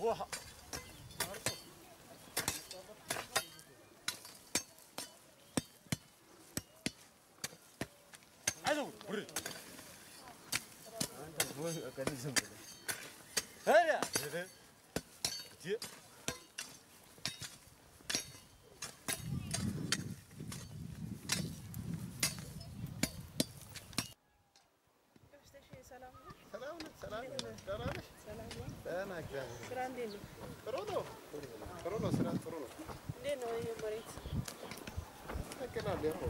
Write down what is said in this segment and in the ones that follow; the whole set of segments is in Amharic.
ውሃ አይዞህ ውረድ። ኧረ እንዴ! ሰላም ነህ? ሰላም ነህ? ደህና ነሽ? ደህና እግዚአብሔር ስራ እንዴት ነው? ጥሩ ነው። ጥሩ ነው። ስራ ጥሩ ነው። እንዴት ነው ይሄ መሬት? ያገላል ያው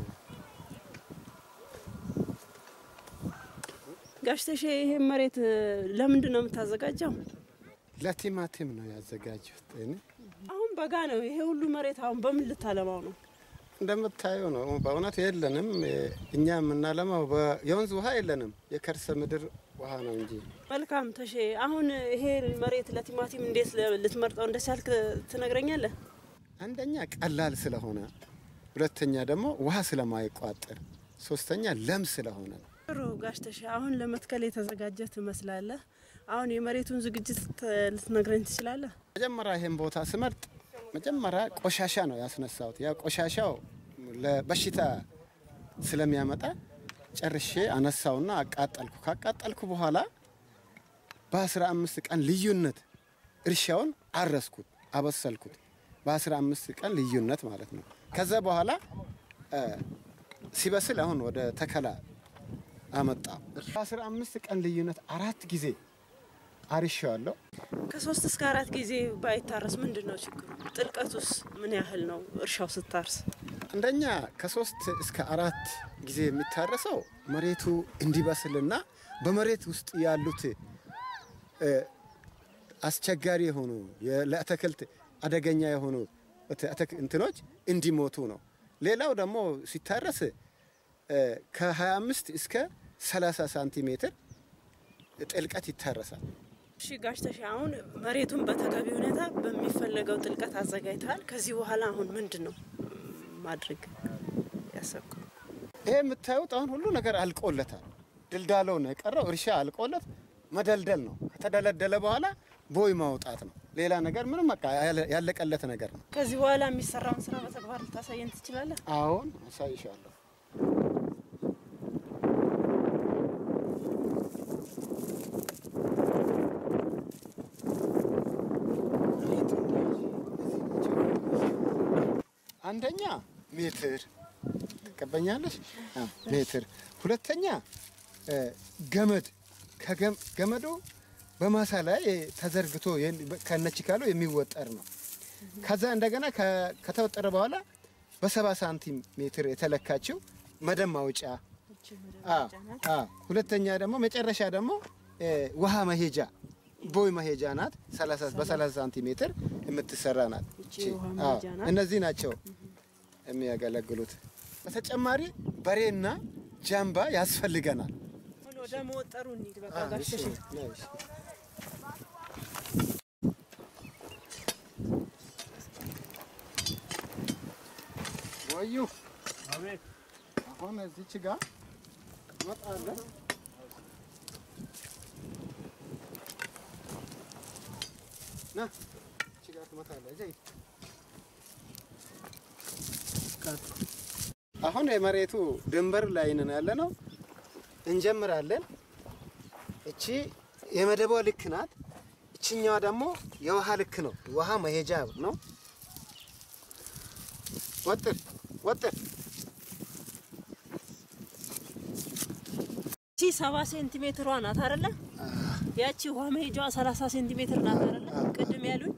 ጋሽ ተሼ ይሄ መሬት ለምንድን ነው የምታዘጋጀው? ለቲማቲም ነው ያዘጋጀሁት። እኔ አሁን በጋ ነው። ይሄ ሁሉ መሬት አሁን በምን ልታለማው ነው? እንደምታየው ነው። በእውነት የለንም። እኛ የምናለማው በ- የወንዝ ውሃ የለንም። የከርሰ ምድር ውሃ ነው እንጂ መልካም ተሼ፣ አሁን ይሄ መሬት ለቲማቲም እንዴት ልትመርጠው እንደቻልክ ትነግረኛለህ? አንደኛ ቀላል ስለሆነ፣ ሁለተኛ ደግሞ ውሃ ስለማይቋጥር፣ ሶስተኛ ለም ስለሆነ ነው። ጥሩ ጋሽ ተሼ፣ አሁን ለመትከል የተዘጋጀ ትመስላለህ። አሁን የመሬቱን ዝግጅት ት- ልትነግረኝ ትችላለህ? መጀመሪያ ይሄን ቦታ ስመርጥ መጀመሪያ ቆሻሻ ነው ያስነሳሁት። ያ ቆሻሻው ለበሽታ ስለሚያመጣ ጨርሼ አነሳውና አቃጠልኩ። ካቃጠልኩ በኋላ በአስራ አምስት ቀን ልዩነት እርሻውን አረስኩት፣ አበሰልኩት። በአስራ አምስት ቀን ልዩነት ማለት ነው። ከዛ በኋላ እ፣ ሲበስል አሁን ወደ ተከላ አመጣ። በአስራ አምስት ቀን ልዩነት አራት ጊዜ አርሻዋለሁ። ከሶስት እስከ አራት ጊዜ ባይታረስ ምንድን ነው ችግሩ? ጥልቀቱስ ምን ያህል ነው እርሻው ስታርስ? አንደኛ ከሶስት እስከ አራት ጊዜ የሚታረሰው መሬቱ እንዲበስልና በመሬት ውስጥ ያሉት እ፣ አስቸጋሪ የሆኑ የ- ለአትክልት አደገኛ የሆኑ እት- አትክ- እንትኖች እንዲሞቱ ነው። ሌላው ደግሞ ሲታረስ እ፣ ከ25 እስከ 30 ሳንቲሜትር ጥልቀት ይታረሳል። እሺ ጋሽ ተሼ አሁን መሬቱን በተገቢ ሁኔታ በሚፈለገው ጥልቀት አዘጋጅተሃል። ከዚህ በኋላ አሁን ምንድን ነው ማድረግ ያሰብከው? ይሄ የምታዩት አሁን ሁሉ ነገር አልቆለታል። ድልዳለው ነው የቀረው። እርሻ አልቆለት መደልደል ነው። ከተደለደለ በኋላ ቦይ ማውጣት ነው። ሌላ ነገር ምንም በቃ ያለ- ያለቀለት ነገር ነው። ከዚህ በኋላ የሚሰራውን ስራ በተግባር ልታሳየን ትችላለህ? አሁን አሳይሻለሁ። አንደኛ ሜትር ትቀበኛለሽ፣ አዎ፣ ሜትር። ሁለተኛ እ፣ ገመድ ከገም- ገመዱ በማሳ ላይ ተዘርግቶ ከነችካሉ የሚወጠር ነው። ከዛ እንደገና ከ- ከተወጠረ በኋላ በሰባ ሳንቲም ሜትር የተለካችው መደብ ማውጫ አ አ ሁለተኛ ደግሞ መጨረሻ ደግሞ እ፣ ውሃ መሄጃ ቦይ መሄጃ ናት። 30 በ30 ሳንቲሜትር የምትሰራ ናት። ይቺ እቺ፣ የውሃ አዎ፣ መሄጃ ናት። እነዚህ ናቸው የሚያገለግሉት። በተጨማሪ በሬና ጃምባ ያስፈልገናል። አሁን ወደ መወጠሩ እንሂድ። በቃ አ፣ ጋሽ እሺ፣ ተሼ ነው፣ እሺ። ወዩ አቤት አሁን እዚች ጋር ትመጣለህ። ና እቺ ጋር ትመጣለህ። እዚህ አሁን የመሬቱ ድንበር ላይ ነን ያለ ነው። እንጀምራለን። እቺ የመደቧ ልክ ናት። እችኛዋ ደግሞ የውሃ ልክ ነው። ውሃ መሄጃ ነው። ወጥር ወጥር እቺ ሰባ ሴንቲሜትሯ ናት አይደለ? ያቺ ውሃ መሄጃዋ ሰላሳ ሴንቲሜትር ናት አይደለ? ቅድም ያሉኝ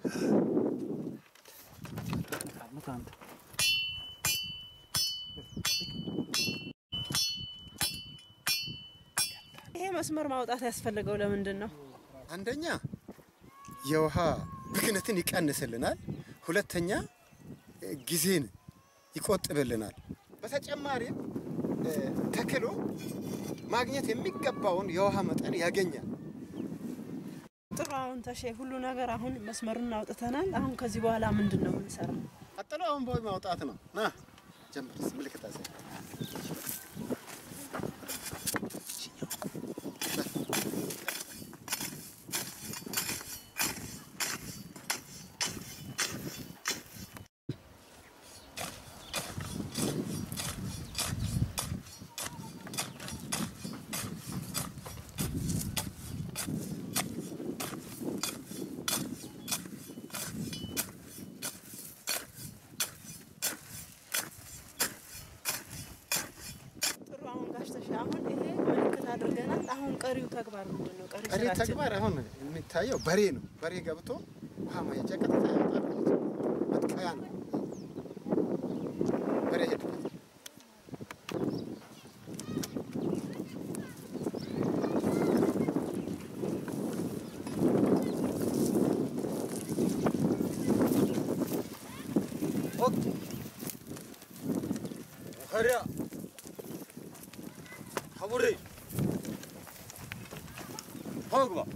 ይሄ መስመር ማውጣት ያስፈልገው ለምንድን ነው? አንደኛ የውሃ ብክነትን ይቀንስልናል። ሁለተኛ እ፣ ጊዜን ይቆጥብልናል። በተጨማሪም እ፣ ተክሉ ማግኘት የሚገባውን የውሃ መጠን ያገኛል። ጥሩ። አሁን ተሼ ሁሉ ነገር አሁን መስመሩን አውጥተናል። አሁን ከዚህ በኋላ ምንድን ነው የምንሰራው? ቀጥሎ አሁን ቦይ ማውጣት ነው። ና ጀምር፣ ምልክት አሳይ። አሁን ይሄ ምልክት አድርገናል። አሁን ቀሪው ተግባር ምንድን ነው? ቀሪ ቀሪ ስራችን ተግባር አሁን የሚታየው በሬ ነው። በሬ ገብቶ ውሃ ማየጫ ቀጥታ ያወጣል ማለት ነው። መትከያ ነው። በሬ ሄድበት 하랴 가보래 하고 봐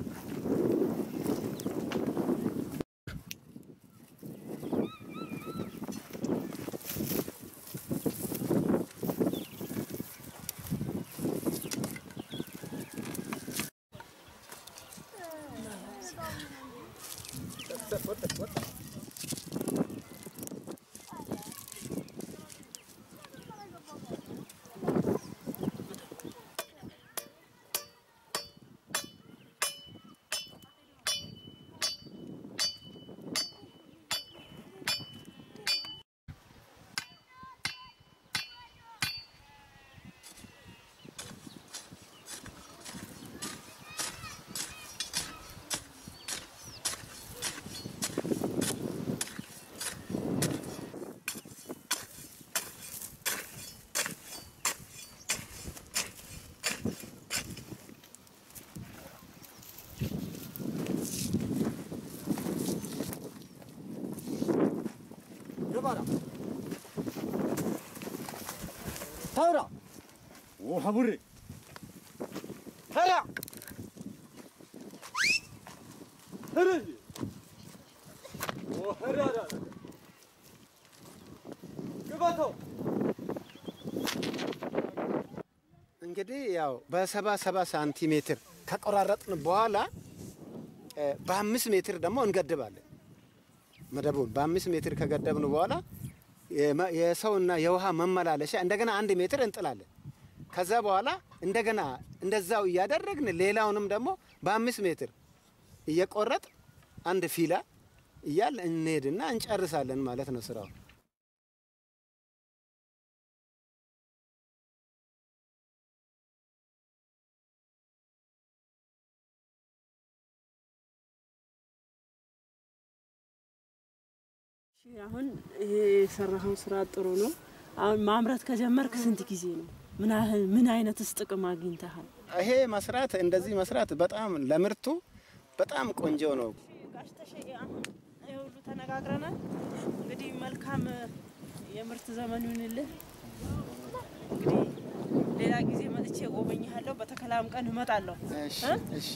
해봐라 하라 오 하보래 하야 하라지 오 하라라 그바토 እንግዲህ ያው በሰባ ሰባ ሳንቲሜትር ከቆራረጥን በኋላ እ በአምስት ሜትር ደግሞ እንገድባለን። መደቡን በአምስት ሜትር ከገደብን በኋላ የመ- የሰውና የውሃ መመላለሻ እንደገና አንድ ሜትር እንጥላለን። ከዛ በኋላ እንደገና እንደዛው እያደረግን ሌላውንም ደግሞ በአምስት ሜትር እየቆረጥ አንድ ፊላ እያል እንሄድና እንጨርሳለን ማለት ነው ስራው። እሺ፣ አሁን ይሄ የሰራኸው ስራ ጥሩ ነው። አሁን ማምረት ከጀመርክ ስንት ጊዜ ነው? ምን ያህል ምን አይነትስ ጥቅም አግኝተሃል? ይሄ መስራት እንደዚህ መስራት በጣም ለምርቱ በጣም ቆንጆ ነው። ጋሽ ተሸዬ አሁን ይሄ ሁሉ ተነጋግረናል። እንግዲህ መልካም የምርት ዘመን ይሁንልህ። እንግዲህ ሌላ ጊዜ መጥቼ ጎበኝሃለሁ። በተከላም ቀን እመጣለሁ። እሺ እ? እሺ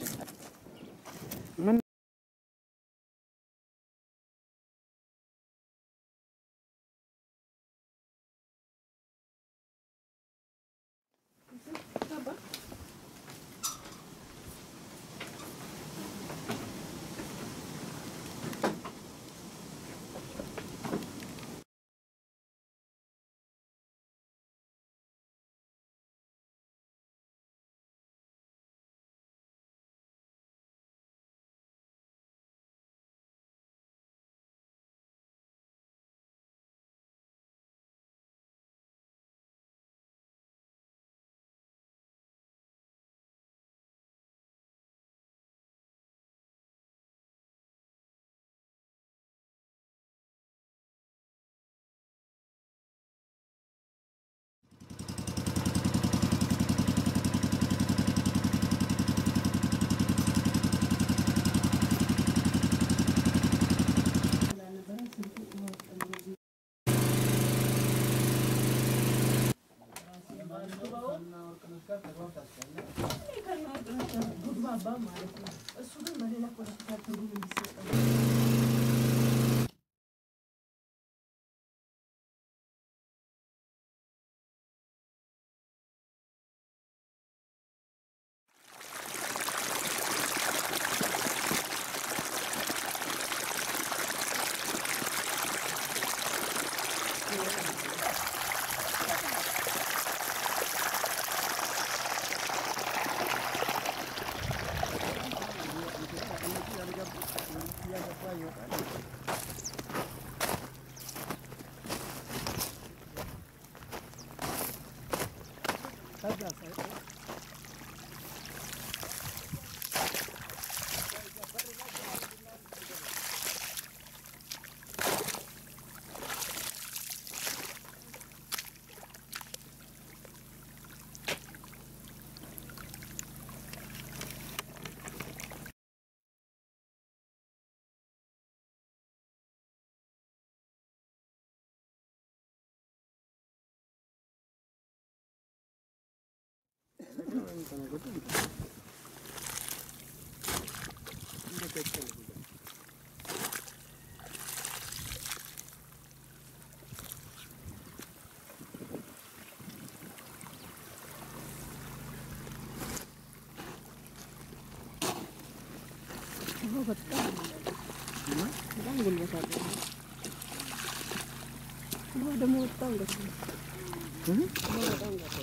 በጣም ጉልበት አለው። ውሃ ደግሞ በጣም ደስ ይላል። ውሃ በጣም ደስ ይላል።